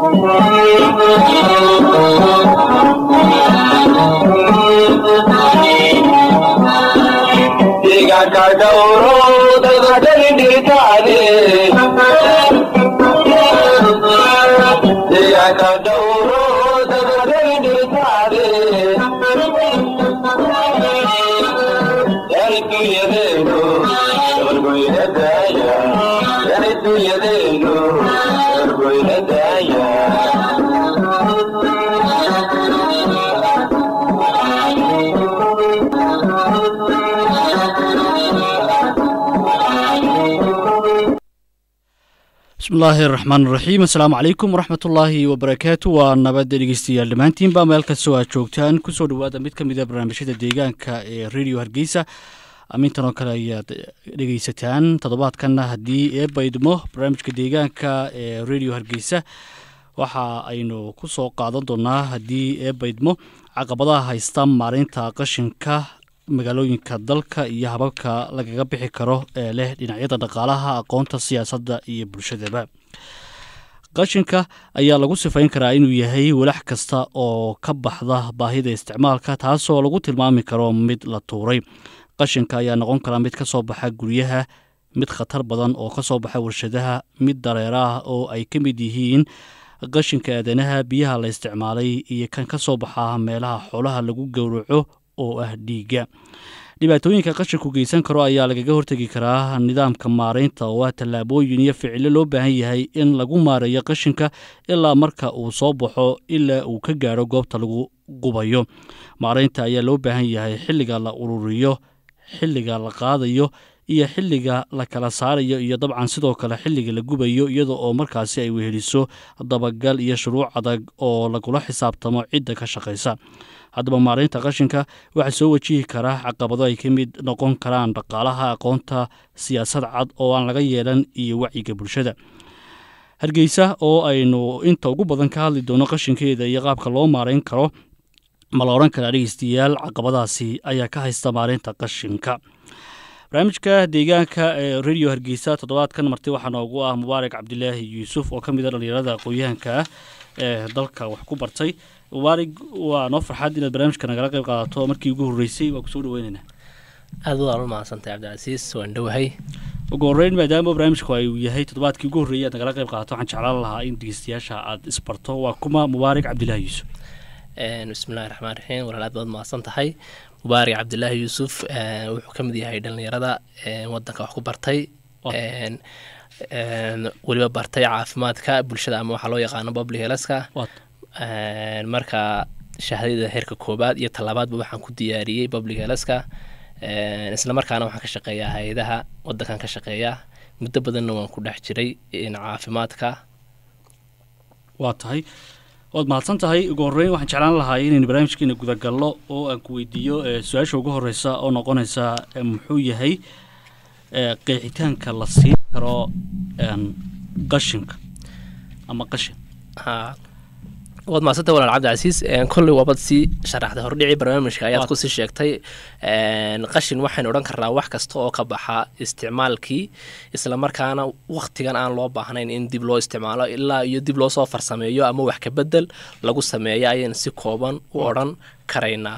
bismillaahi raxmaan raxiim assalaamu calaykum waraxmatullaahi wabarakaatu waa nabadda dhegeystayaal dhammaantiinba meel kastoo aad joogtaan kusoo dhowaada mid ka mid a barnaamijyada deegaanka ee radio hargeysa amintan oo kale ayaad dhegeysataan toddobaadkanna haddii ee baydmo barnaamijka deegaanka ee radio hargeysa waxa aynu ku soo qaadan doonaa haddii ee baydmo caqabadaha haysta maalinta qashinka magaalooyinka dalka iyo hababka lagaga bixi karo ee leh dhinacyada dhaqaalaha aqoonta siyaasadda iyo bulshadaba qashinka ayaa lagu sifayn karaa inuu yahay walax kasta oo ka baxda baahida isticmaalka taasoo lagu tilmaami karo mid la tuuray qashinka ayaa noqon karaa mid ka soo baxa guryaha mid khatar badan oo ka soo baxa warshadaha mid dareeraah oo ay ka mid yihiin qashinka aadanaha biyaha la isticmaalay iyo kan ka soo baxa meelaha xoolaha lagu gowraco oo ah dhiigga dhibaatooyinka qashinku geysan karo ayaa lagaga hortegi karaa nidaamka maaraynta oo ah tallaabooyin iyo ficilo loo baahan yahay in lagu maareeyo qashinka ilaa marka uu soo baxo ilaa uu ka gaadho goobta lagu gubayo maaraynta ayaa loo baahan yahay xilliga la ururiyo xilliga la qaadayo iyo xilliga la kala saarayo iyo dabcan sidoo kale xilliga la gubayo iyada oo markaasi ay weheliso dabagal iyo shuruuc adag oo lagula xisaabtamo cidda ka shaqaysa haddaba maaraynta qashinka waxaa soo wajihi karaa caqabado ay ka mid noqon karaan dhaqaalaha aqoonta siyaasad cad oo aan laga yeelan iyo wacyiga bulshada hargeysa oo aynu inta ugu badan ka hadli doono qashinkeeda iyo qaabka loo maarayn karo ma la odhan karaa dhegeystayaal caqabadaasi ayaa ka haysta maaraynta qashinka barnaamijka deegaanka ee radio hargeysa toddobaadkan marti waxaa noogu ah mubaarak cabdilaahi yuusuf oo ka mid a dhallinyarada aqoon-yahanka ah ee dalka wax ku bartay mubaarig waa noo farxad inaad barnaamijka nagala qayb qaadato markii ugu horreysay waa kusoo dhaweyneynaa aad waad u mahadsantahay cabdicasiis waan dhowahay ugu horreyn maadaama barnaamijku ay yahay toddobaadkii ugu horreeyay aad nagala qayb qaadato waxaan jeclaan lahaa in dhegeystayaasha aad isbarto waa kuma mubaarig cabdilaahi yuusuf bismillahi raxmaan raxiim walaal aad baad mahadsan tahay mubaarig cabdilaahi yuusuf wuxuu ka mid yahay dhallinyarada wadanka wax ku bartay weliba bartay caafimaadka bulshada ama waxaa loo yaqaano public heleska marka shahaadada heerka koobaad iyo talabaadba waxaan ku diyaariyey public heleska isla markaana waxaan ka shaqeeyaa hay-adaha wadankan ka shaqeeya muddo badanna waan ku dhex jiray caafimaadka waa tahay waad mahadsan tahay ugu horreyn waxaan jeclaan lahaa inaynu barnaamijkeena gudagallo oo aan ku weydiiyo su-aasha ugu horeysa oo noqonaysa muxuu yahay qeexitaanka la siin karo qashinka ama qashin waad mahadsantay walaal cabdicasiis kolley waabad sii sharaxday hordhici barnaamijka ayaad kusii sheegtay qashin waxaynu odhan karnaa wax kasta oo ka baxa isticmaalkii islamarkaana waktigan aan loo baahnayn in dib loo isticmaalo ilaa iyo dib loo soo farsameeyo ama wax kabedel lagu sameeyo ayaynu si kooban u odhan karaynaa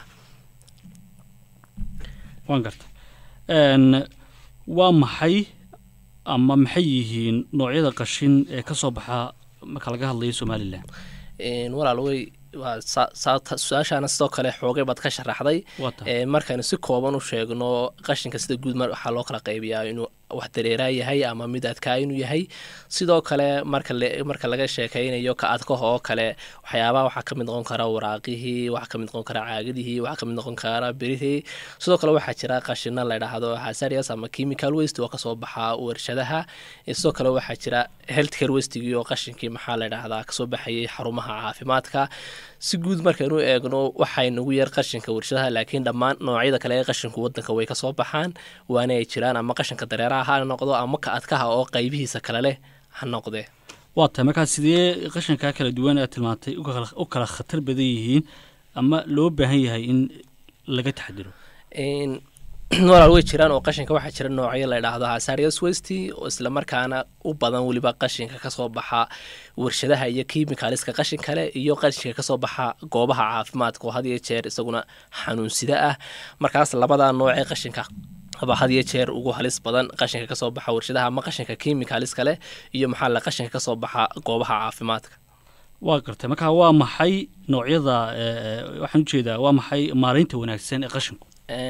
waan garta waa maxay ama maxay yihiin noocyada qashin ee ka soo baxa marka laga hadlayo somalilan walaal wey su-aashaana sidoo kale xoogay baad ka sharaxday markaynu si kooban u sheegno qashinka sida guud waxaa loo kala qaybiyaa inuu wax dareeraa yahay ama mid adkaa inuu yahay sidoo kale marka laga sheekaynayo ka adkaha oo kale waxyaabaha waxaa kamid noqon kara waraaqihii waxaa kamid noqon kara caagadihii waxaa kamid noqon kara berihii sidoo kale waxaa jira qashina ladhaahdo hasarias ama chemical waste oo kasoo baxa warshadaha sidoo kale waxaa jira healthcare wastigii oo qashinkii maxaa ladhaahdaa kasoo baxayay xarumaha caafimaadka si guud markaynu eegno waxay nagu yar qashinka warshadaha laakiin dhammaan noocyada kale ee qashinku wadanka way kasoo baxaan waana ay jiraan ama qashinka dareeraha ha noqdo ama ka adkaha oo qaybihiisa kale leh ha noqdee waa tahay markaa sidee qashinkaa kala duwan aad tilmaantay u kala khatar badan yihiin ama loo baahan yahay in laga taxadiro walaal way jiraan oo qashinka waxaa jira noocyo la idhaahdo hasarius westy oo islamarkaana u badan weliba qashinka kasoo baxa warshadaha iyo kimikaliska qashin kale iyo qashinka kasoo baxa goobaha caafimaadka oo had iyo jeer isaguna xanuunsida ah markaas labada nooc ee qashinka aba had iyo jeer ugu halis badan qashinka kasoo baxa warshadaha ama qashinka kimikaliska leh iyo maxaa la qashinka kasoo baxa goobaha caafimaadka waa gartay marka waa maxay noocyada waxaan ujeedaa waa maxay maaraynta wanaagsan ee qashinku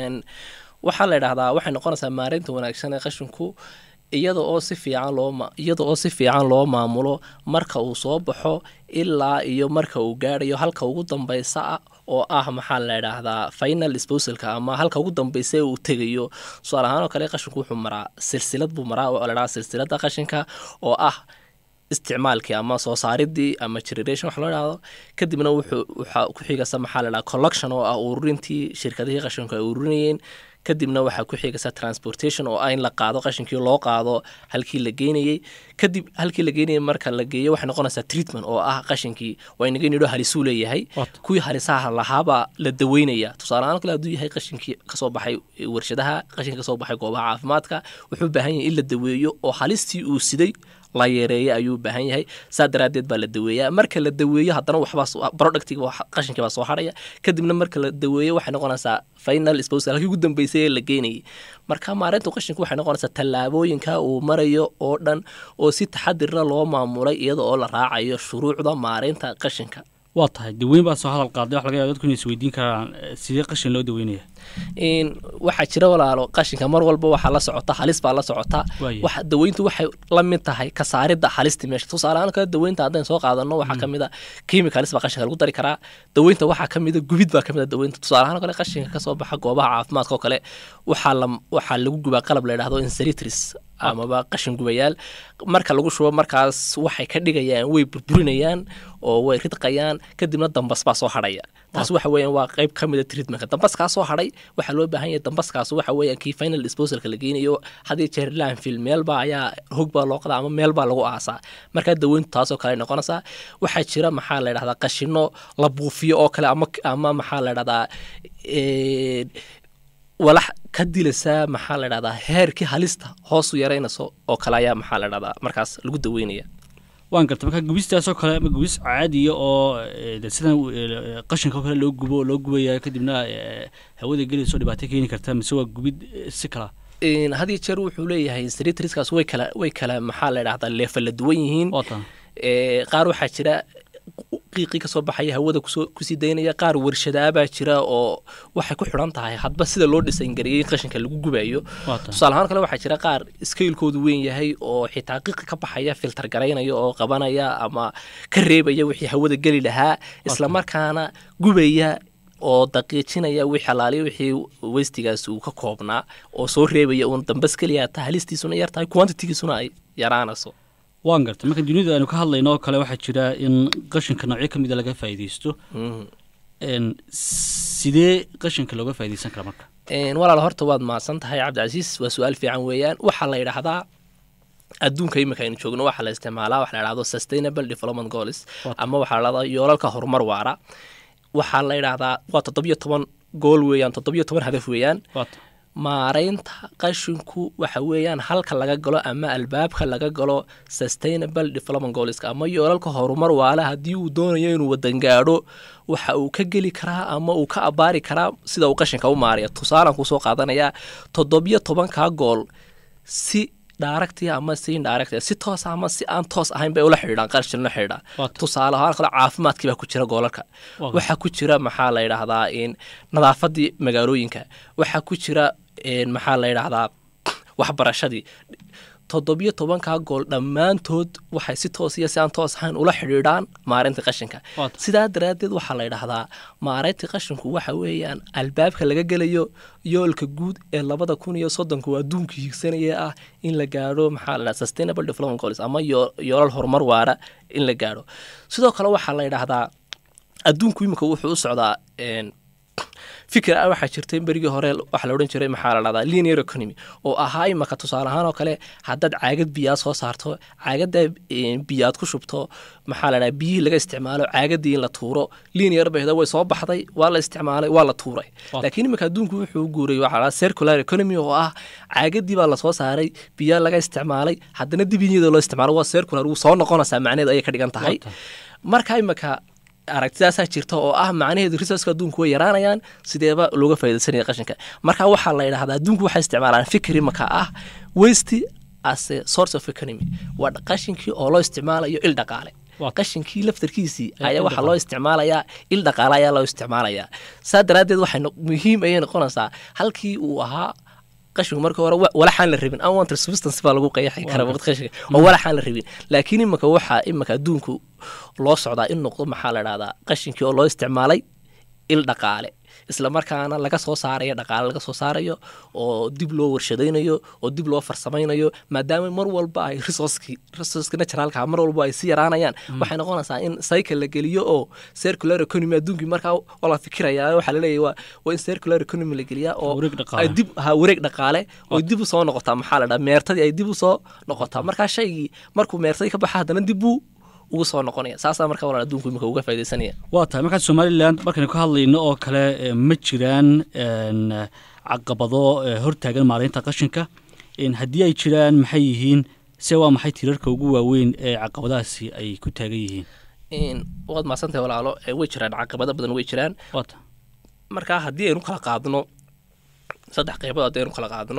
waxaa la idhahdaa waxay noqonaysaa maareynta wanaagsan ee qashinku iyada oo si fiican loo iyada oo si fiican loo maamulo marka uu soo baxo ilaa iyo marka uu gaadhayo halka ugu dambaysa ah oo ah maxaa la idhaahdaa final disposalka ama halka ugu dambaysa uu tegayo tusaale ahaan oo kale qashinku wuxuu maraa silsilad buu maraa oo la dhahaa silsilada qashinka oo ah isticmaalkii ama soo saaridii ama generation wax loo dhahdo kadibna wuxuu waxaa ku xigasa maxaa la dhaha collection oo ah ururintii shirkadihii qashinku ay ururinayeen kadibna waxaa ku xigasa transportation oo ah in la qaado qashinkii loo qaado halkii la geynayey kadib halkii la geynayay marka la geeyo waxay noqonaysaa treatment oo ah qashinkii waa inaga nidho halisuu leeyahay kuwii halisaha lahaabaa la daweynaya tusaale ahaan kale hadduu yahay qashinkii kasoo baxay warshadaha qashinkii kasoo baxay goobaha caafimaadka wuxuu baahan yahay in la daweeyo oo halistii uu siday la yareeya ayuu baahan yahay saa daraadeed baa la daweeyaa marka la daweeyo haddana waxbaa productiga qashinkii baa soo hadhaya kadibna marka la daweeyo waxay noqonaysaa final disposal halkii ugu dambeysay ee la geynayay marka maareynta qashinku waxay noqonaysaa tallaabooyinka uu marayo oo dhan oo si taxadirna loo maamulay iyada oo la raacayo shuruucda maareynta qashinka waa tahay daweyn baa soo hadal qaaday wax laga yaaba dadku inay isweydiin karaan sidee qashin loo daweynaya waxaa jira walaalo qashinka mar walba waxaa la socota halis baa la socota wax daweyntu waxay la mid tahay ka saaridda halisti meesha tusaalehaan kale daweynta haddaan soo qaadano waxaa ka mid a chemicalis baa qashinka lagu dari karaa daweynta waxaa ka mid a gubid baa ka mid a daweynta tusaalehaan kale qashinka kasoo baxa goobaha caafimaadka oo kale waxaa la waxaa lagu gubaa qalab la yidhahdo inseritris amaba qashin gubayaal marka lagu shubo markaas waxay ka dhigayaan way burburinayaan oo way ridqayaan kadibna dambas baa soo hadhaya taas waxa weeyaan waa qayb ka mid a treatmentka dambaskaa soo hadhay waxaa loo baahan yahay dambaskaas waxa weeyaan kii final disposalka la geynayo haddii jeer landfill meelba ayaa hog baa loo qadaa ama meel baa lagu aasaa markaa daweyntu taasoo kale noqonaysaa waxaa jira maxaa la dhahdaa qashino la buufiyo oo kale ama ama maxaa la dhahdaa walax ka dilaysaa maxaa la dhahdaa heerkii halista hoosu yaraynayso oo kale ayaa maxaa la dhahdaa markaas lagu daweynaya waan garta marka gubistaasoo kale ma gubis caadiya oo sidan qashinka oo kale loo gubo loo gubaya kadibna hawada gelayso dhibaato keeni karta mise waa gubid si kala hadiyo jeer wuxuu leeyahay sritriskaas way kala way kala maxaa la dhahdaa leefa la duwan yihiin qaar waxaa jira qiiqii kasoo baxaya hawada kusoo kusii daynaya qaar warshadaabaa jira oo waxay ku xidhan tahay hadba sida loo dhisangareeyey qashinka lagu gubayo tusaale ahaan kale waxaa jira qaar skaylkoodu weyn yahay oo xitaa qiiqi ka baxaya filter garaynaya oo qabanaya ama ka reebaya wixii hawada geli lahaa islamarkaana gubaya oo daqiijinaya wixii alaaliya wixii weystigaas uu ka koobnaa oo soo reebaya uun dambas keliya ta halistiisuna yar tahay quantitigiisuna ay yaraanayso waan gartay marka dunida aynu ka hadlayno oo kale waxaa jira in qashinka noocyo ka mida laga faa'iidaysto sidee qashinka looga faa'iidaysan kara marka walaal horta waad mahadsan tahay cabdicasiis waa su-aal fiican weeyaan waxaa la yidhaahdaa adduunka imika aynu joogno waxaa la isticmaalaa waxa la yidhahdo sustainable development goals ama waxaa la dhahdaa yoolalka horumar waara waxaa la yidhaahdaa waa toddobiyo toban gool weeyaan toddobiyo toban hadaf weeyaan maaraynta qashinku waxa weeyaan halka laga galo ama albaabka laga galo sustainable development goalska ama yoolalka horumar waala haddii uu doonayo inuu wadan gaadho waxa uu ka geli karaa ama uu ka abaari karaa sida uu qashinka u maaraya tusaalan kusoo qaadanayaa toddobiyo tobankaa gool si dhaaragti ama si indhaaragti si toos ama si aan toos ahayn bay ula xidhiidhaan qashin la xidhiidhaan tusaale ahaan kale caafimaadkii baa ku jira goolalka waxaa ku jira maxaa la yidhaahdaa nadaafadii magaalooyinka waxaa ku jira maxaa la yidhaahdaa waxbarashadii toddobiyo tobankaa gool dhammaantood waxay si toos iyo si aan toos ahayn ula xidhiidhaan maareynta qashinka sidaa daraaddeed waxaa la yidhaahdaa maareynta qashinku waxa weeyaan albaabka laga gelayo yoolka guud ee labada kun iyo soddonka oo adduunka hiigsanaya ah in la gaadho maxaa la dhaha sustainable development goals ama yoolal horumar waara in la gaadho sidoo kale waxaa la yidhaahdaa adduunku imika wuxuu u socdaa fikir ah waxaa jirta in berigii hore waxaa la odhan jiray maxaa la dhahdaa linear economy oo ahaa imaka tusaale ahaan oo kale haddaad caagad biyaa soo saarto caagadda biyaad ku shubto maxaa la dhahaa biyihii laga isticmaalo caagadii in la tuuro linear bayda way soo baxday waa la isticmaalay waa la tuuray laakiin imika adduunku wuxuu guuray waxaa la circular economy oo ah caagadii baa lasoo saaray biyaa laga isticmaalay haddana dib iyada loo isticmaalo waa circular wuu soo noqonaysaa macneheedu ayay ka dhigan tahay marka imika aragtidaasaa jirta oo ah macnaheedu resourceka adduunku way yaraanayaan sideeba looga faaidaysanaya qashinka marka waxaa la yidhahdaa adduunku waxay isticmaalaan fikri maka ah waste as a source of economy waa qashinkii oo loo isticmaalayo il dhaqaale qashinkii laftarkiisii ayaa waxaa loo isticmaalayaa il dhaqaale ayaa loo isticmaalayaa saa daraaddeed waxay muhiim ayay noqonaysaa halkii uu ahaa qashinku marka hore walaxaan la rabin unwanted substance baa lagu qeexi karaa waqti qashinka oo walaxaan la rabin laakiin imika waxaa imika adduunku loo socdaa in noqdo maxaa la dhahdaa qashinkii oo loo isticmaalay il dhaqaale isla markaana laga soo saarayo dhaqaale laga soo saarayo oo dib loo warshadaynayo oo dib loo farsamaynayo maadaama mar walba ay resourcekii resourceka naturalka mar walba ay si yaraanayaan waxay noqonaysaa in cycle la geliyo oo circular economy adduunkii markaa waa la fikirayaa waxaa laleeyahay waa waa in circular economy la geliyaa oo ay dib ha wareeg dhaqaale oo dib u soo noqotaa maxaa la dhaha meertadii ay dib u soo noqotaa markaa shaygii markuu meertadii ka baxa haddana dib buu ugu soo noqonaya saasaa marka walaal adduunku imika uga faa'idaysanaya waa tahay markaa somalilan markaynu ka hadlayno oo kale ma jiraan caqabado hortaagan maaraynta qashinka haddii ay jiraan maxay yihiin se waa maxay tirarka ugu waaweyn ee caqabadahaasi ay ku taagan yihiin waad mahadsantahay walaalo way jiraan caqabado badan way jiraan wata markaa haddii aynu kala qaadno saddex qeybood haddii aynu kala qaadno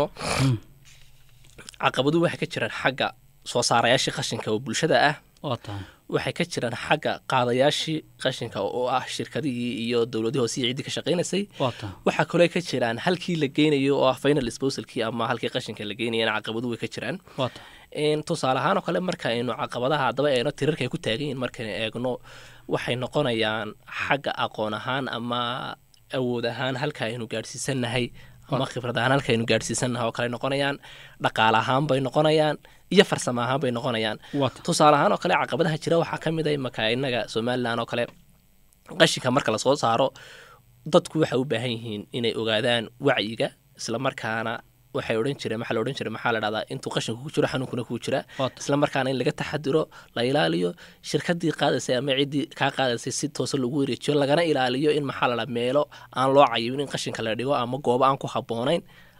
caqabadu waxay ka jiraan xagga soo saarayaashii qashinka oo bulshada ah waa tahay waxay ka jiraan xagga qaadayaashii qashinka oo ah shirkadihii iyo dowladii hoose iyo ciddii ka shaqaynaysay waa tahay waxaa kaloo ka jiraan halkii la geynayo oo ah final disposalkii ama halkii qashinka la geynayana caqabadu way ka jiraan waa tahay tusaale ahaan oo kale marka aynu caqabadaha haddaba eegno tirarka ay ku taagan yihiin markaynu eegno waxay noqonayaan xagga aqoon ahaan ama awood ahaan halka aynu gaadhsiisannahay ama khibrad ahaan halka aynu gaadhsiisannahay oo kale noqonayaan dhaqaale ahaan bay noqonayaan iyo farsamo ahaan bay noqonayaan tusaale ahaan oo kale caqabadaha jira waxaa ka mid a imaka innaga somalilan oo kale qashinka marka lasoo saaro dadku waxay u baahan yihiin inay ogaadaan wacyiga isla markaana waxay odhan jireen maxaa la odhan jiray maxaa la dhahdaa intuu qashinku ku jiro xanuunkuna kuu jira isla markaana in laga taxadiro la ilaaliyo shirkadii qaadaysay ama ciddii kaa qaadaysay si toose lagu wareejiyo lagana ilaaliyo in maxaa la dhaha meelo aan loo cayibin in qashinka la dhigo ama goobo aan ku habboonayn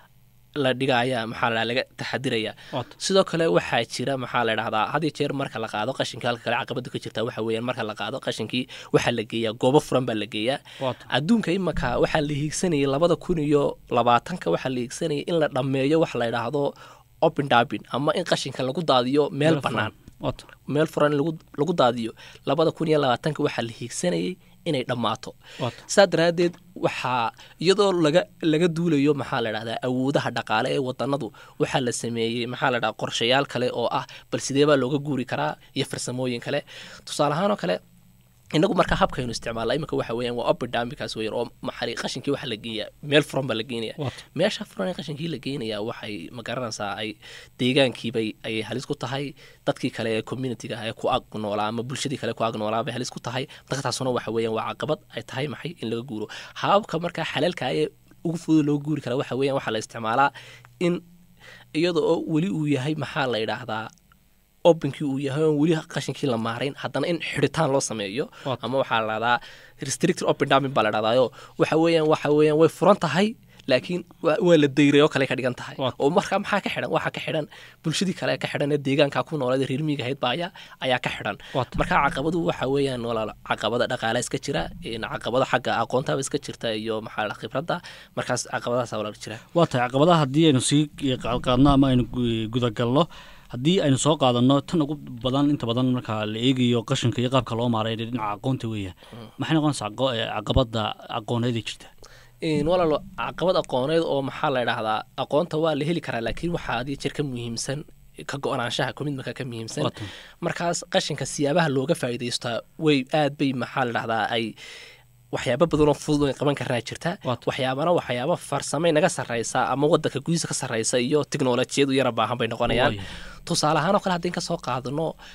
la dhigaya maxaa la laga taxadiraya sidoo kale waxaa jira maxaa la dhahdaa had iyo jeer marka la qaado qashinkii halka kale caqabada ka jirta waxa weeyaan marka la qaado qashinkii waxaa la geeyaa goobo furan baa la geeyaa adduunka imaka waxaa la hiigsanayay labada kun iyo labaatanka waxaa la hiigsanayay in la dhammeeyo wax la idhaahdo open dabin ama in qashinka lagu daadiyo meel bannaan meel furan in lagu daadiyo labada kun iyo labaatanka waxaa la hiigsanayay inay dhammaato saa daraaddeed waxaa iyadoo laga laga duulayo maxaa la dhahdaa awoodaha dhaqaale ee wadanadu waxaa la sameeyey maxaa la dhahaa qorshayaal kale oo ah bal sidee baa looga guuri karaa iyo farsamooyin kale tusaale ahaan oo kale inagu markaa habkaynu isticmaalla imika waxa weeyaan waa opidambikaas weyan oo maxali qashinkii waxa la geeyaa meel furan baa la geenaya meesha furan ee qashinkii la geenayaa waxay magaranaysaa ay deegaankiibay ayay halis ku tahay dadkii kale ee communityga ee ku ag noolaa ama bulshadii kale ku ag noolaa bay halis ku tahay dadkataasuna waxa weeyaan waa caqabad ay tahay maxay in laga guuro hababka markaa xalaalka ee ugu fudud loo guuri kara waxa weeyaan waxaa la isticmaalaa in iyada oo weli uu yahay maxaa la yidhaahdaa openkii uu yahay oon weli qashinkii la maarayn haddana in xidhitaan loo sameeyo ama waxaa la dhahdaa restricted open damin baa la dhahdaayoo waxa weeyaan waxa weeyaan way furan tahay laakiin waa la dayray oo kale ka dhigan tahay oo markaa maxaa ka xidhan waxaa ka xidhan bulshadii kale ka xidhan ee deegaanka ku noolada reer miyiga ahayd baaya ayaa ka xidhan markaa caqabadu waxa weeyaan walaal caqabada dhaqaale iska jira caqabada xagga aqoontaba iska jirta iyo maxaa la khibradda markaas caqabadahaasa walaal jira waa tahay caqabadaha haddii aynu sii qaadno ama aynu gudagalno haddii aynu soo qaadano tan ugu badan inta badan marka la eegayo qashinka iyo qaabka loo maaray dhinaca aqoonta weeya maxay noqonaysaa caqabada aqooneed ee jirta walaalo caqabad aqooneed oo maxaa la idhaahdaa aqoonta waa la heli karaa laakiin waxaa hadii jeer ka muhiimsan ka go-naanshaha commitmentka ka muhiimsan markaas qashinka siyaabaha looga faa'iidaystaa way aad bay maxaa la dhahdaa ay waxyaaba badanoo fudud ay qaban karaa jirta waxyaabana waxyaaba farsamay naga sarreysa ama wadanka gudihiisa ka sarreysa iyo teknolojiyadu yara baahan bay noqonayaan tusaale ahaan oo kale haddii kasoo qaadano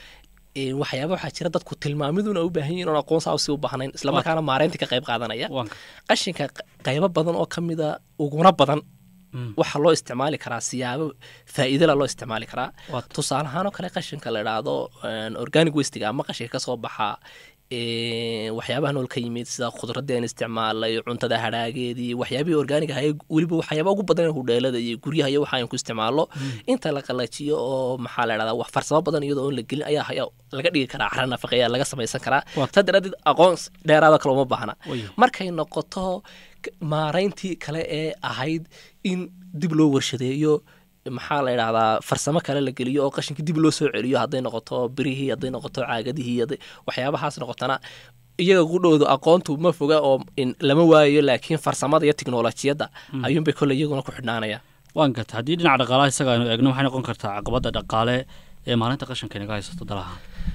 waxyaaba waxaa jira dadku tilmaamiduna u baahan yihin oon aqoon saa si u baahnayn islamarkaana maareynta ka qayb qaadanaya qashinka qaybo badan oo ka mida uguna badan waxaa loo isticmaali karaa siyaabo faa'iidala loo isticmaali karaa tusaale ahaan oo kale qashinka la idhaahdo organic westiga ama qashinka kasoo baxa waxyaabaha nool ka yimid sida khudradii aan isticmaalay cuntada hadhaageedii waxyaabihii organig ahay weliba waxyaaba ugu badan hudheelada iyo guryaha iyo waxa aan ku isticmaalo inta la qalajiyo oo maxaa la dhahdaa wax farsamo badan iyadoo oon la gelin ayaa ayaa laga dhigi karaa cara nafaqeeya laga samaysan karaa saa daraadeed aqoon dheeraada kale uma baahna markay noqoto maarayntii kale ee ahayd in dib loo warshadeeyo maxaa la idhahdaa farsamo kale la geliyo oo qashinka dib loo soo celiyo hadday noqoto birihii hadday noqoto caagadihii waxyaabahaas noqotana iyaga gudhowdu aqoontu ma foga oo lama waayayo laakiin farsamada iyo tiknolojiyadda ayuunbay kolley iyaguna ku xidhnaanaya waan garta haddii dhinaca dhaqaalaha isaga aynu eegno waxay noqon kartaa caqabadda dhaqaale ee maalinta qashinka inaga haysato dalaha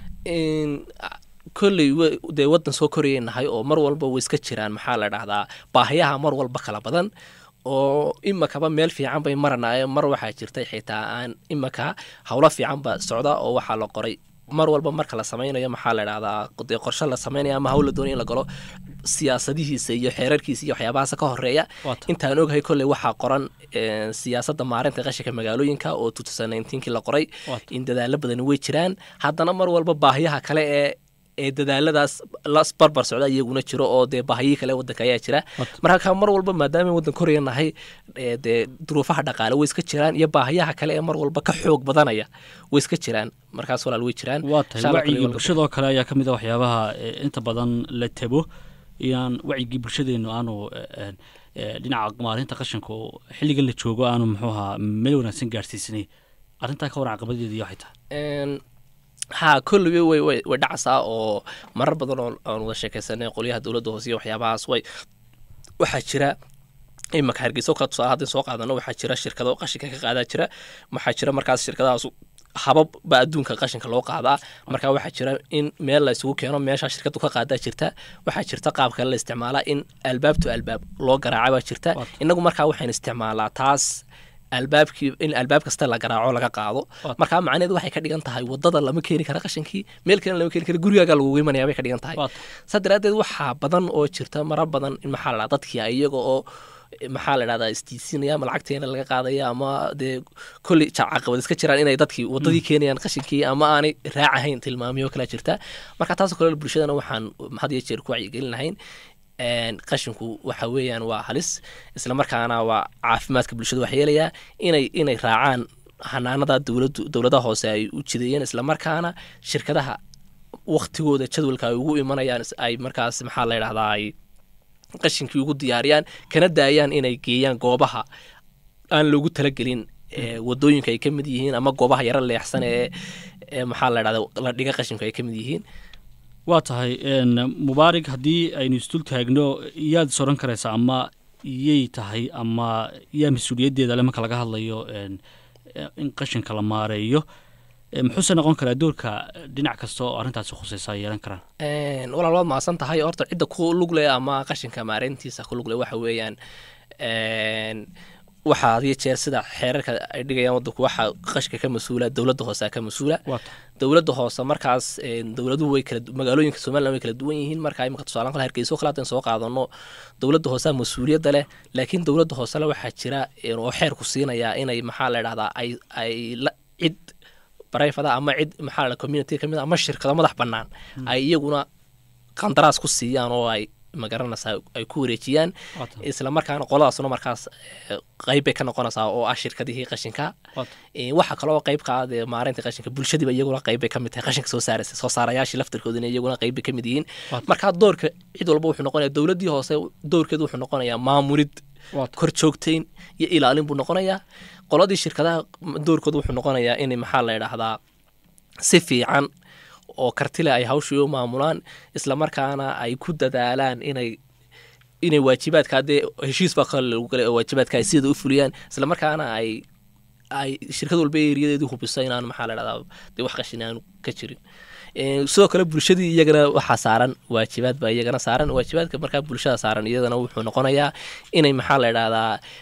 kolley dee waddan soo korayay nahay oo mar walba way iska jiraan maxaa la dhahdaa baahiyaha mar walba kala badan oo imakaba meel fiican bay maranaaye mar waxaa jirtay xitaa aan imaka howlo fiican ba socda oo waxaa la qoray mar walba marka la samaynayo maxaa la dhahdaa dee qorshe la samaynaya ama hawl la doonaya in la galo siyaasadihiisa iyo xeerarkiisa iyo waxyaabahaas ka horeeya intaan ogahay kolley waxaa qoran siyaasadda maarinta qashinka magaalooyinka oo kii la qoray in dadaalo badani way jiraan haddana mar walba baahiyaha kale ee ee dadaaladaas las barbar socda iyaguna jiro oo dee baahiyii kale wadanka ayaa jira marka mar walba maadaama wadan koraya nahay dee duruufaha dhaqaale way iska jiraan iyo baahiyaha kale ee mar walba ka xoog badanaya way iska jiraan markaas walaal way jiraan waa tahay wacyigii bulshadoo kale ayaa ka mid a waxyaabaha inta badan la tabo inaan wacyigii bulshadeenu aanu dhinaca maalinta qashinka oo xilligan la joogo aanu muxuu ahaa meel wanaagsan gaarsiisanay arrintaa ka waran caqabadeeda iyo waxay tahay ha kolleyba way way way dhacsaa oo marar badan oo aan wada sheekaysanay qolyaha dowladda hoose iyo waxyaabahaas way waxaa jira imaka hargeysa ka tusaale haddii soo qaadano waxaa jira shirkado qashinka ka qaadaa jira waxaa jira markaas shirkadahaas habab baa adduunka qashinka loo qaadaa marka waxaa jira in meel la isugu keeno meesha shirkadu ka qaadaa jirta waxaa jirta qaab kale la isticmaalaa in albaab to albaab loo garaaca baa jirta inagu markaa waxaan isticmaalaa taas albaabkii in albaab kasta la garaaco laga qaado markaa macnaheedu waxay ka dhigan tahay wadada lama keeni kara qashinkii meel kalena lama keeni kara gurigaaga lagugu imanaya bay ka dhigan tahay saa daraadeed waxaa badan oo jirta marar badan in maxaa la dhaha dadkii iyaga oo maxaa la dhahdaa istiisinaya ama lacagteena laga qaadaya ama dee kolley caqabad iska jiraan inay dadkii wadadii keenayaan qashinkii ama aanay raacahayn tilmaamiyo kala jirta marka taasoo kale bulshadana waxaan had iyo jeer ku wacyigelin lahayn qashinku waxa weeyaan waa halis islamarkaana waa caafimaadka bulshada wax yeelayaa inay inay raacaan hanaanada dowladu dowladaha hoose ay u jideeyeen islamarkaana shirkadaha waktigooda jadwalka ay ugu imanayaan ay markaas maxaa la ydhahdaa ay qashinkii ugu diyaariyaan kana daayaan inay geeyaan goobaha aan loogu talagelin wadooyinka ay ka mid yihiin ama goobaha yaro leexsan ee maxaa la dhahda la dhiga qashinku ay ka mid yihiin waa tahay mubaarig haddii aynu isdul taagno yaad is odhan karaysaa ama yay tahay ama yaa mas-uuliyaddeeda le marka laga hadlayo in qashinka la maareeyo muxuuse noqon karaa doorka dhinac kasta oo arrintaasi khuseysa ay yeelan karaan walaal waad mahadsan tahay horta cidda ku lugle ama qashinka maareyntiisa ku lugle waxa weeyaan waxaa had iyo jeer sida xeerarka ay dhigayaan wadanku waxaa qashka ka mas-uula dowladda hoose ka mas-uula dowladda hoose markaas dowladuhu way kala magaalooyinka somaliland way kala duwan yihiin marka imika tusaale kale hargeyso kale haddaan soo qaadano dowladda hoosea mas-uuliyadda leh laakiin dowladda hoosele waxaa jira oo xeerku siinayaa inay maxaa la dhahdaa ay ay la cid barayfada ama cid maxaa la community kamid ama shirkado madax bannaan ay iyaguna qandaraas ku siiyaan oo ay magaranaysaa ay ku wareejiyaan isla markaana qoladaasuna markaas qayb bay ka noqonaysaa oo ah shirkadihii qashinka waxaa kaloo qayb ka ah dee maareynta qashinka bulshadiiba iyaguna qayb bay ka mid tahay qashinka soo saaraysa soo saarayaashii laftarkoodina iyaguna qayb bay ka mid yihiin markaa doorka cid walba wuxuu noqonaya dowladdii hoose doorkeedu wuxuu noqonayaa maamulid kor joogtayn iyo ilaalin buu noqonayaa qoladii shirkadaha doorkooda wuxuu noqonayaa in maxaa la idhaahdaa si fiican oo kartile ay hawshii u maamulaan islamarkaana ay ku dadaalaan inay inay waajibaadka dee heshiis baa kale lagu galay oo waajibaadka ay sida u fuliyaan islamarkaana ay ay shirkad walba eriyadeedii hubiso inaan maxaa la dhahdaa dee wax qashin aanu ka jirin sidoo kale bulshadii iyagana waxaa saaran waajibaad baa iyagana saaran waajibaadka markaa bulshada saaran iyadana wuxuu noqonayaa inay maxaa la idhahdaa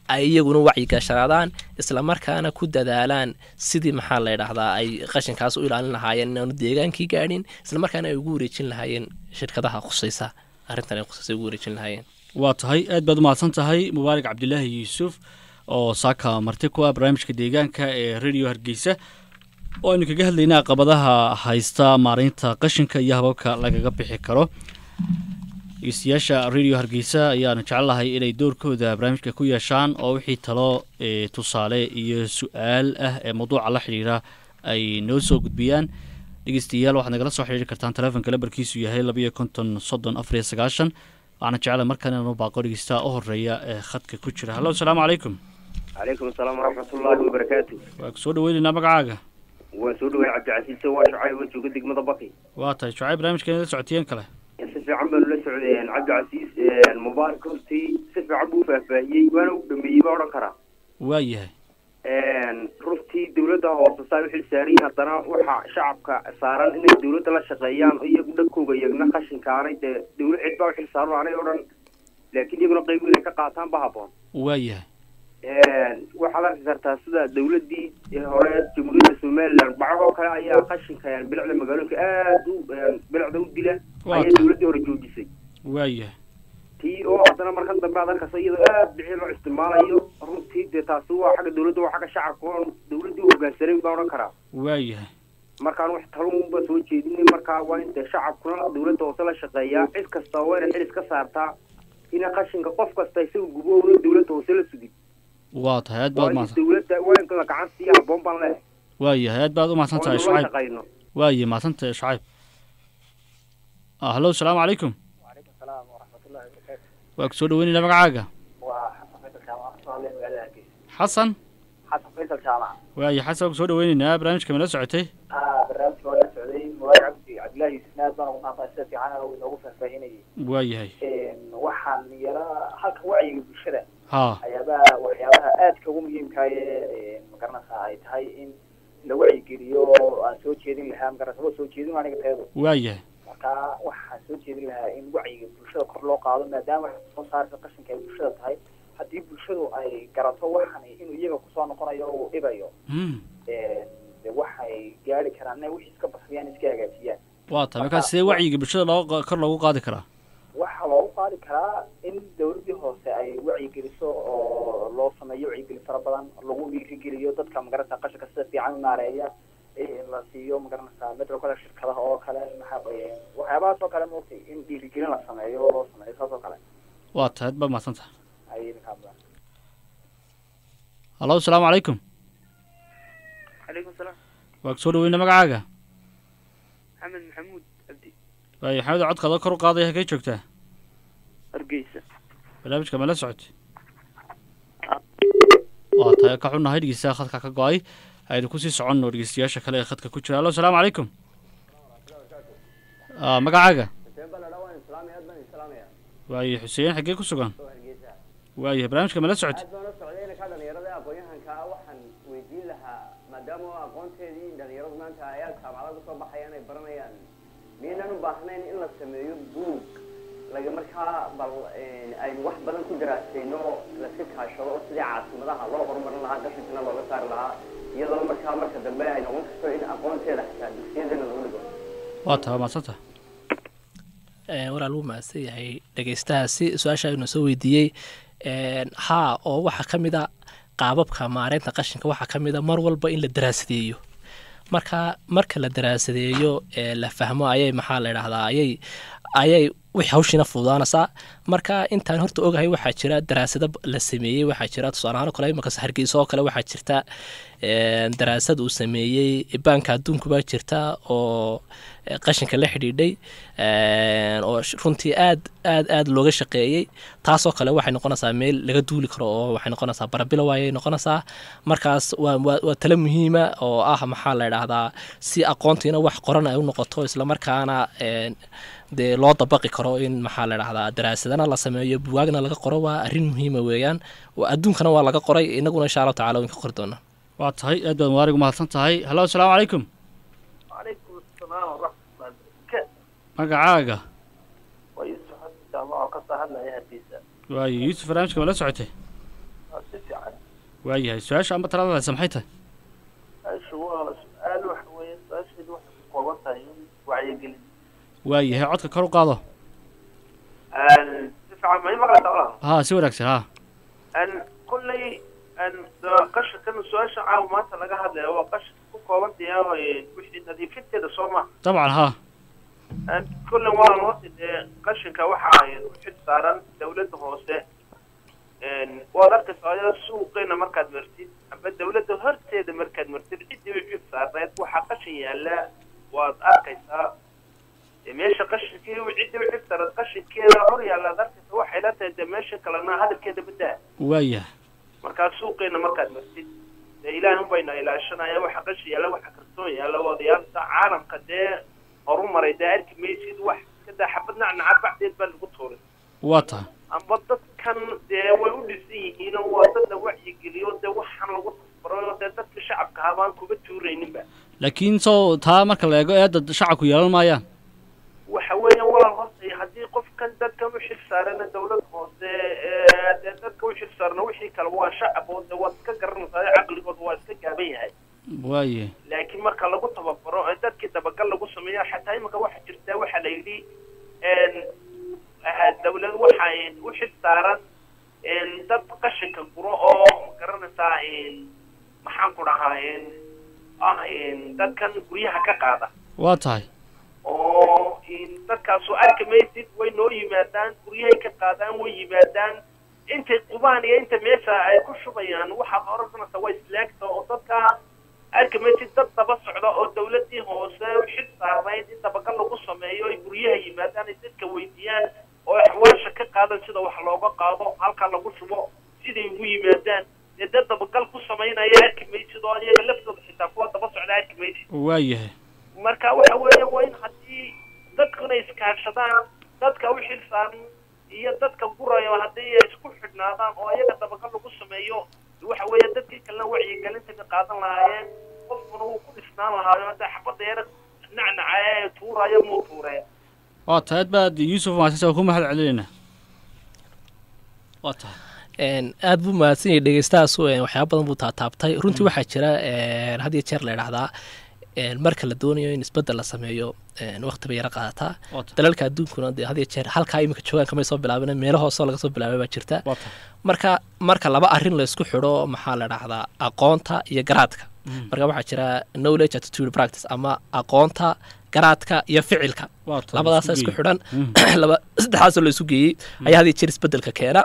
ay iyaguna wacyigashanaadaan islamarkaana ku dadaalaan sidii maxaa la ydhahdaa ay qashinkaas u ilaalin lahaayeen inaanu deegaankii gaadhin islamarkaana ay ugu wareejin lahaayeen shirkadaha khusaysa arrintan ay khusaysa ugu wareejin lahaayeen waa tahay aad baad umahadsan tahay mubaarak cabdilaahi yuusuf oo saaka marti ku ah barnaamijka deegaanka ee radio hargeysa oo aynu kaga hadlaynaa caqabadaha haysta maareynta qashinka iyo hababka lagaga bixi karo dhegeystayaasha radio hargeysa ayaanu jecelahay inay doorkooda barnaamijka ku yeeshaan oo wixii talo tusaale iyo su-aal ah ee mawduuca la xidhiira ay noo soo gudbiyaan dhegeystayaal waxaad nagala soo xidhiiri kartaan telefonka lambarkiisu yahay labayo konton soddon afariyo sagaashan waxaana jecelahay markaan inaanu baaqo dhegeystaha u horeeya ee khadka ku jira hallo asalaamu calaykum calaykum asalaam waraxmatullaahi wabarakaatu waa kusoo dhaweynaynaa magacaaga waan soo dhawey cabdicasiise waa shucayb oo jooga degmada baki waa tahay shucayb barnaamijkeena la socotiyeen kale si fiican baanu la socday cabdicasiis mubaarak hortii si fiican buu faahfaahiyey waana u dhameeyey baa odhan karaa waa yahay runtii dawladda hoose saa u xilsaariyin haddana waxaa shacabka saaran inay dawladda la shaqeeyaan iyagu dhankooga iyagna qashinkaanay dee dawlad cid baa u xilsaaran aanay odhan laakiin iyaguna qayb weyn ay ka qaataan ba haboon waa yahay waxaad arki kartaa sida dawladdii hore jamhuuriyadda somalilan bacagoo kale ayaa qashinka bilicda magaalooyinka aad u bilicda u dila ayaa dawladdii hore joojisay waa yahay tii oo haddana markan dambe aad arkaysa iyadoo aad bixi loo isticmaalayo runtii dee taasi waa xagga dawladda waa xagga shacabka oon dawladdii u hogaansanayn baan odhan karaa waa yahay markaan wax talunba soo jeedinay markaa waa in dee shacabkuna dawladda hoose la shaqeeyaa cid kasta waa inay xilis ka saartaa ina qashinka qof kasta isaga gubo una dawladda hoose la sugin waa tahay aad baad umahadsan dawladda waa in la gacan siiya habboon baan leehay waa yahay aad baad umahadsan tahay oo la shucayb shaqayno waa yahay mahadsan tahay shucayb ah hallo asalaamu calaykum وعليكم السلام ورحمة الله وبركاته waa kusoo dhaweynaynaa magacaaga وحسن فيصل جامعة صالح وعلى هكي xasan حسن فيصل جامعة waayo xasan waa kusoo dhaweynaynaa barnaamijka mala socotay آه برنامج ولا سعودي مبارك عبدي عبد الله يسناد بنا وما قاصد في عنا ونوقف فاهيني waa yahay waxaan yara halka wacyiga bulshada haa ayaabaa waxyaabaha aadka ugu muhiimkaye magaranaysaa ay tahay in la wacyigeliyo aan soo jeedin lahaa magaranaysa waa soo jeedin aniga teedu waa yahay marka waxaan soo jeedin lahaa in wacyiga bulshada kor loo qaado maadaama wax soo saarka qashinka ay bulshada tahay haddii bulshadu ay garato waxan inuu iyaga kusoo noqonayo oo uu dhibayo Hmm. de waxay gaari karaan inay wixii iska basriyaan iska hagaajiyaan waa tahay markaa sidee wacyiga bulshada loo kor loogu qaadi karaa waxaa loogu qaadi karaa in dawladdii hoose ay wacyigeliso oo loo sameeyo wacyigeli fara badan lagu dhiirigeliyo dadka magaranaysa qashinka sida fiican u maareeya in la siiyo magaranaysaa metro kale shirkadaha oo kale maxaa waxyaabahaas oo kale maogtay in dhiirigelin la sameeyo oo loo sameeyo saas oo kale waa tahay aad baad mahadsan tahay ayay ninkaa mudan hallo asalaamu calaykum calaykum salaam waa kusoo dhaweynaa magacaaga maxamed maxamuud cabdi waayo maxamed codkaada kor u qaadaya halkay joogtaa hargeysa barnaamijka mala socotay waa tahay ka xunnahay dhegeystaha khadka ka go-ay aynu kusii soconno dhegeystayaasha kale ee khadka ku jira hallo asalaamu calaykum Ah, magacaaga waayo xuseen xaggee ku sugan waayo barnaamijka mala socotay aad baan la socday inanka dhalinyarada aqoon-yahanka ah waxaan weydiin lahaa maadaama aqoonteedii dhalinyaradu maanta ayaa jaamacada usoo baxayaan ay baranayaan miyaynaan u baahnayn in la sameeyo buug laga markaa bal aynu wax badan ku daraasayno laska kaashado sidii caasimadaha loo horumarin lahaa gashinkana looga saari lahaa iyadoo markaa marka dambe ay noqon karto in aqoonteeda xitaa dugsiyadana lagu dhigo waa tahay waa mahadsan tahay walaal wuu mahadsan yahay dhegeystahaasi su-aasha aynu soo weydiiyey haa oo waxaa ka mid a qaababka maareynta qashinka waxaa ka mid a mar walba in la daraasadeeyo marka marka la daraasadeeyo ee la fahmo ayay maxaa la idhahdaa ayay ayay wixii hawshiina fududaanaysaa marka intaan horta ogahay waxaa jira daraasado la sameeyey waxaa jira tusaalahaan oo kale imanka hargeysa oo kale waxaa jirta een, daraasad uu sameeyey baanka adduunku baa jirta oo eh, qashinka la xidhiidhay een, oo sh- runtii aad aad aad looga shaqeeyey taasoo kale waxay noqonaysaa meel laga duuli karo oo waxay noqonaysaa barabilow ayay noqonaysaa markaas waa waa waa talo muhiima oo ah maxaa la idhaahdaa si aqoontiina wax qoran ay u noqoto islamarkaana een, dee loo dabaqi karo in maxaa la idhahdaa daraasadana la sameeyo buwaagna laga qoro waa arrin muhiima weeyaan oo adduunkana waa laga qoray inaguna insha allahu tacala wayn ka qori doonaa waa tahay aad baad mubaarigu mahadsan tahay hallo asalaamu calaykum calaykum asalaam waraxmatullahi wabarakaatu magacaaga waa yuusuf xasan jaamac oo kasoo hadlaya hargeysa waayo yuusuf barnaamijka mala socotay waa si waayahay su-aasha amba talada haysa maxay tahay su-aashu waa su-aal waxa weeye su-aasheedu waxay ku kooban tahay in wacyigelin waayahay codka kor u qaado si fiican ma i maqlaysaa walaal haa si wanaagsan haa n kolley n qashinkan su-aasha caawa maanta laga hadlayo waa qashin ku kooban tahay wixii nadiifinteeda soo ma dabcan haa n kolley waa horta dee qashinka waxa ay u xil saaran dawladda hoose n waad arkaysaa ayada suuqeena markaad martid amba dawladda horteeda markaad martid ciddii u xil saarneed waxaa qashin yaalla waad arkaysaa dee meesha qashinkii ciddii u xil saarneed qashinkeeda hor yaalla ad arkaysa waxay la tahay dee meesha kalena hadalkeeda badaa waayahay markaad suuqeena markaad martid dee ilaahay unbayna ilaashanaya waxa qashi yaalla waxa kartoon yaalla odayaasha caalamka dee horumaray dee arki maysid wax iska daa xabad nacnaca bacdeed baa lagu tuuray waa tahay amba dadkan dee way u dhisan yihiin oo waa dad la wacyigeliyo dee waxaan lagu tababaro dee dadka shacabka habaan kuba tuurayninba laakiin soo taa marka la eego eedda shacabku yeelan maayaan waxa weeye walaal horta haddii qofkan dadkan u xil saarana dawlad hoose ee dee dadka u xil saarna wixii kale waa shacab oo dee waad iska garanaysaa caqligooda waa iska gaaban yahay waayahay laakiin marka lagu tababaro ee dadkii dabagal lagu sameeya xataa imika waxa jirta waxaa la yidhi dawlad waxa u xil saaran dad qashinka guro oo magaranaysaa maxaan ku dhahaa ah dadkan guryaha ka qaada waa tahay oo dadkaasu arki maysid way noo yimaadaan guryahay ka qaadaan way yimaadaan intay qubaan iyo inta meesha ay ku shubayaan waxaad oranaysa waa islaagta oo dadka arki maysid dad daba socda oo dawladii hoose u xil saarnayd in dabagal lagu sameeyo ay guryaha yimaadaan ay dadka weydiiyaan oo axwaasha ka qaadan sida wax looga qaado halkaa lagu shubo siday ugu yimaadaan dee dad dabagal ku samaynaya arki maysid oo iyaga laftooda xitaa kuwa daba socda arki maysid waayahay marka waxa weeye waa in haddii dadkuna iskaashadaan dadka u xil saaran iyo dadka gurayo haddii ay isku xidhnaadaan oo iyaga dabagal lagu sameeyo waxa weeye dadkii kalena wacyigelinta ka qaadan lahaayeen qofkuna wuu ku dhisnaan lahaayo hadda xabadda yara nacnaca ee tuurayo muu tuureen waa tahay aad baad yuusuf maasise waa ku mahad celinayna waa tahay aada buu mahadsan yahay dhegeystahaas waxyaaba badan buu taataabtay runtii waxaa jira had iyo jeer la idhahdaa marka la doonayo in isbedel la sameeyo waqti bay yara qaadataa dalalka adduunkuna dee had iyo jeer halkaa iminka joogaan kamay soo bilaabin meelo hoosoo laga soo bilaabay baa jirta marka marka laba arrin la isku xidho maxaa la dhahdaa aqoonta iyo garaadka marka waxaa jira knowledge attitude practice ama aqoonta garaadka iyo ficilka labadaasa isku xidhan laba saddexaasoo la isu geeyey ayaa had iyo jeer isbedelka keena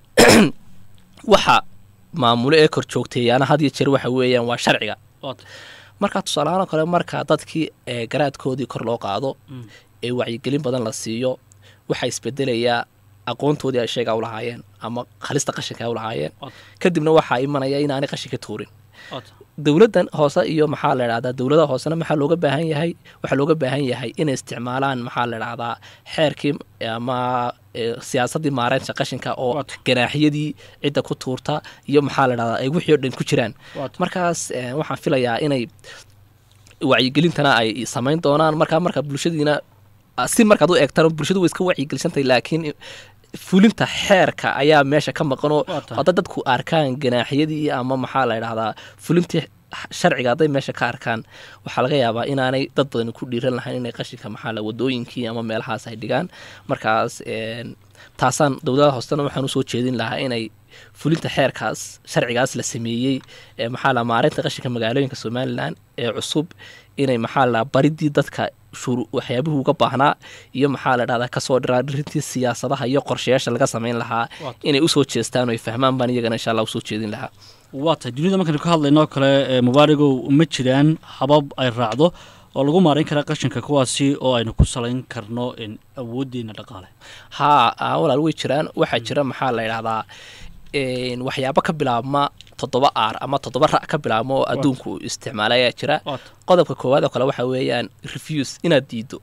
waxa maamulo ee kor joogteeyaana had iyo jeer waxa weeyaan waa sharciga markaa tusaalahaan oo kale marka dadkii garaadkoodii kor loo qaado ee wacyigelin badan la siiyo waxaa isbedelayaa aqoontoodii ay sheega u lahaayeen ama khalista qashinka ay u lahaayeen kadibna waxaa imanaya inaanay qashinka tuurin dowladdan hoose iyo maxaa la idhahdaa dowladaha hoosena maxaa looga baahan yahay waxaa looga baahan yahay inay isticmaalaan maxaa la idhahdaa xeerkii ama siyaasaddii maareynta qashinka oo ganaaxyadii cidda ku tuurta iyo maxaa la idhahdaa ay wixii o dhan ku jiraan markaas waxaan filayaa inay wacyigelintana ay samayn doonaan markaa marka bulshadiina si markaad u eegtaan bulshadu way iska wacyigelisantay laakiin fulinta xeerka ayaa meesha ka maqanoo hadda dadku arkaan ganaaxyadii ama maxaa la idhahdaa fulintii sharciga hadday meesha ka arkaan waxaa laga yaabaa inaanay dad badan ku dhiiran lahayn inay qashinka maxaa la wadooyinkii ama meelahaas ay dhigaan markaas taasaan dowladaha hoostena waxaan usoo jeedin lahaa inay fulinta xeerkaas sharcigaas la sameeyey maxaa la maareynta qashinka magaalooyinka somalilan ee cusub inay maxaa la baridii dadka waxyaabuhu uga baahnaa iyo maxaa la dhahdaa kasoo dhiraadhirintii siyaasadaha iyo qorshayaasha laga samayn lahaa inay usoo jeestaan oo ay fahmaan baan iyagana insha allah usoo jeedin lahaa waa tahay dunida markaynu ka hadlayno oo kale mubaarigow ma jiraan habab ay raacdo oo lagu maarayn karaa qashinka kuwaasi oo aynu ku salayn karno awooddeena dhaqaale haa walaal way jiraan waxaa jira maxaa la idhahdaa waxyaabo ka bilaabma toddoba aar ama toddoba ra' ka bilaabma oo adduunku uu isticmaala ayaa jira qodobka koowaad oo kale waxa weeyaan refuse inaad diiddo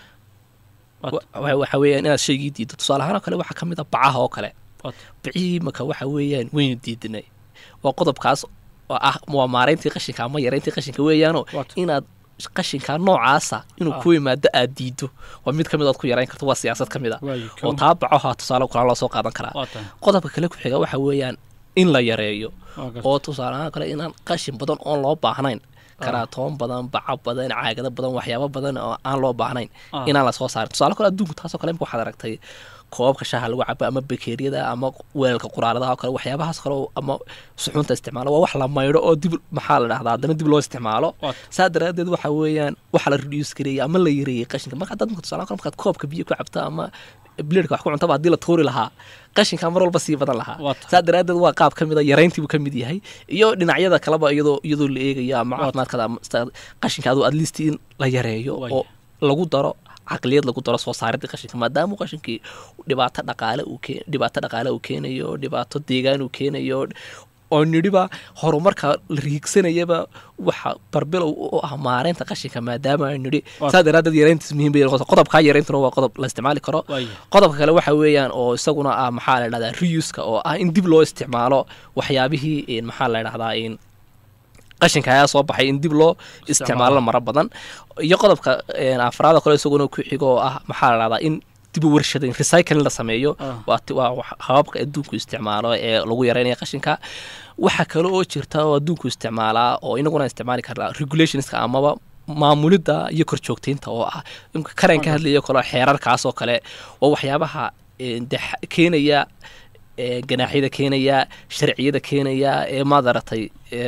waxa weeyaan inaad shaygii diiddo tusaale ahaan oo kale waxaa ka mid a bacaha oo kale bicihii maka waxa weeyaan waynu diidinay waa qodobkaas oo ah waa maarayntii qashinka ama yarayntii qashinka weeyaanoo inaad qashinka noocaasa inuu ku yimaado aad diiddo waa mid ka mid oad ku yarayn karto waa siyaasad ka mid a oo taa bacoha tusaale kulaan loo soo qaadan karaa qodobka kale ku xiga waxa weeyaan in la yareeyo oo tusaaleahaan kale inaan qashin badan oon loo baahnayn karaatoon badan baca badan caagado badan waxyaabo badan oo aan loo baahnayn inaan lasoo saarin tusaale kale adduunku taasoo kale imka waxaad aragtay koobabka shaaha lagu cabo ama bakeeriyada ama weelka quraaradaha oo kale waxyaabahaas kale ama suxuunta isticmaalo waa wax la maydho oo dib maxaa la dhahdaa haddana dib loo isticmaalo saa daraadeed waxa weeyaan waxa la reduce gareeyey ama la yareeyey qashinka marka dad tusaale kale markaad koobka biyo ku cabto ama bileedka wax ku cuntaba haddii la tuuri lahaa qashinka mar walba sii badan lahaa saa daraadeed waa qaab ka mid a yarayntiibuu ka mid yahay iyo dhinacyada kaleba iyadoo iyadoo la eegayo ama caafimaadkada qashinka aduu at least in la yareeyo oo lagu daro caqliyad lagu daro soo saaridda qashinka maadaama qashinkii dhibaato dhaqaale uu keen dhibaato dhaqaale uu keenayo dhibaato deegaan uu keenayo oo nidhiba horumarka la riigsanayaba waxa barbilow u ah maareynta qashinka maadaama ay nidhi saa daraadeed yarayntiis muhiim bay noqota qodobkaa yarayntuna waa qodob la isticmaali karo qodobka kale waxa weeyaan oo isaguna ah maxaa la dhahdaa reuska oo ah in dib loo isticmaalo waxyaabihii maxaa la dhahdaa in qashinka ayaa soo baxay in dib loo isticmaalo maro badan iyo qodobka afraada kale isaguna ku xigo oo ah maxaa la dhahdaa in dib u warshadayn recycling la sameeyo waa hababka adduunku isticmaalo ee lagu yareynaya qashinka waxa kale oo jirta oo adduunku isticmaalaa oo inaguna isticmaali karnaa regulationska amaba maamulidda iyo korjoogteynta oo ah imka karen ka hadlayo kale xeerarkaas oo kale waa waxyaabaha de keenaya ganaaxyada keenaya sharciyada keenaya ee maad aratay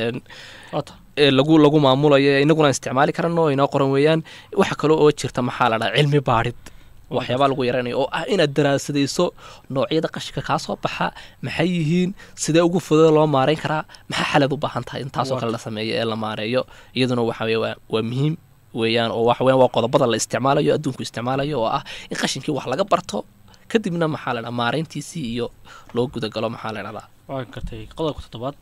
lagu lagu maamulayo inaguna isticmaali karano inoo qoran weeyaan waxa kale oo jirta maxaa la dhaha cilmi baadhid waxyaabaa lagu yaraynayo oo ah inaad daraasadayso noocyada qashinka kaa soo baxa maxay yihiin sidee ugu fudada loo maareyn karaa maxaa xalad u baahan tahay intaasoo kale la sameeyo ee la maareeyo iyaduna waxa weye waa muhiim weeyaan oo waxa weyan waa qodobada la isticmaalayo adduunku isticmaalayo oo ah in qashinkii wax laga barto kadibna maxaa la dhaha maareyntiisii iyo loo gudagalo maxaa la dhahdaa waa gartay qodobka toddobaad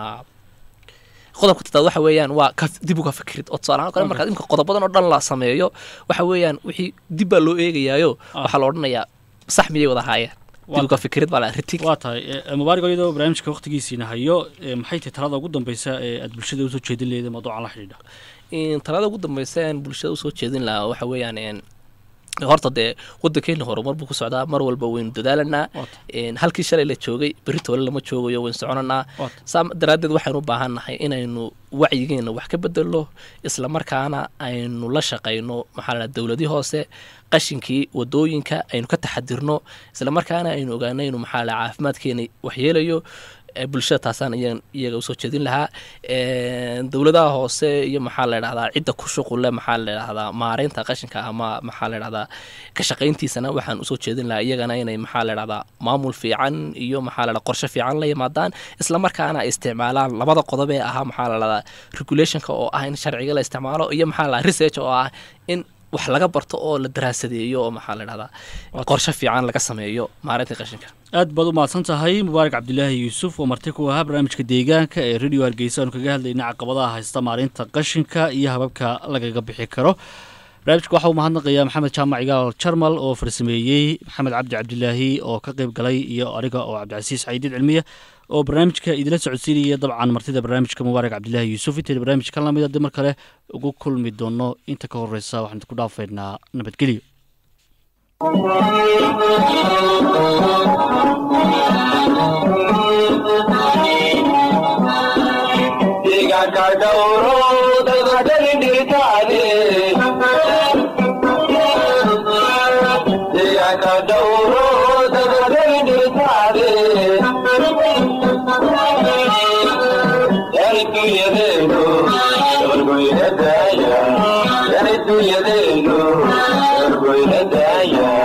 qodobka tadaad waxa weeyaan waa ka dib uga fikrid oo tusaalahaan kale markaad imka qodobadan oo dhan la sameeyo waxa weeyaan wixii dib baa loo eegayaayo waxaa la odhanayaa sax miyay wada haayeen dib uga fikrid baa la ritig waa tahay mubaarig iyadoo barnaamijka waqtigiisiina hayo maxay tahay talada ugu dambeysa ee aad bulshada usoo jeedin leedahay mawduucan la xidhiidha talada ugu dambeysa aan bulshada usoo jeedin lahaa waxa weeyaan horta dee wadankeena horumar buu ku socdaa mar walba waynu dadaalanaa halkii shalay la joogay berri toole lama joogayo waynu soconanaa saa daraaddeed waxaynu u baahan nahay inaynu wacyigeena wax ka bedelno isla markaana aynu la shaqayno maxaa la dowladii hoose qashinkii wadooyinka aynu ka taxadirno isla markaana aynu ogaano inu maxaa la caafimaadkeena waxyeelayo bulshada taasaan iyaga usoo jeedin lahaa dowladaha hoose iyo maxaa la dhahdaa cidda ku shuqule maxaa la dhahdaa maareynta qashinka ama maxaa la dhahdaa ka shaqayntiisana waxaan usoo jeedin lahaa iyagana inay maxaa la dhahdaa maamul fiican iyo maxaa la dhahdaa qorshe fiican la yimaadaan isla markaana isticmaalaan labada qodob ee ahaa maxaa la dhahdaa regulationka oo ah in sharciga la isticmaalo iyo maxaa la dhahdaa research oo ah in wax laga barto oo la daraasadeeyo oo maxaa la dhahdaa qorshe fiican laga sameeyo maareynta qashinka aad baad u mahadsan tahay mubaarak cabdilaahi yuusuf oo marti ku ahaa barnaamijka deegaanka ee radio hargeysa aanu kaga hadlayna caqabadaha haysta maareynta qashinka iyo hababka lagaga bixi karo barnaamijka waxaa uu mahadnaqayaa maxamed jaamac igaal jarmal oo farsameeyey maxamed cabdi cabdilaahi oo ka qayb galay iyo aniga oo cabdicasiis xayidiid cilmiya oo barnaamijka idila socodsiinaya dabcan martida barnaamijka mubaarak cabdilaahi yuusuf intayna barnaamij ka lamid adi mar kale ugu kulmi doono inta ka horeysa waxaan ku dhaafaynaa nabadgelyo deegaanka dhowro dadadani dhirtaade deegaanka dhowro dadadani dhirtaade yaniduyadeenu orgoynadaaya yaniduyadeenu orgoynadaaya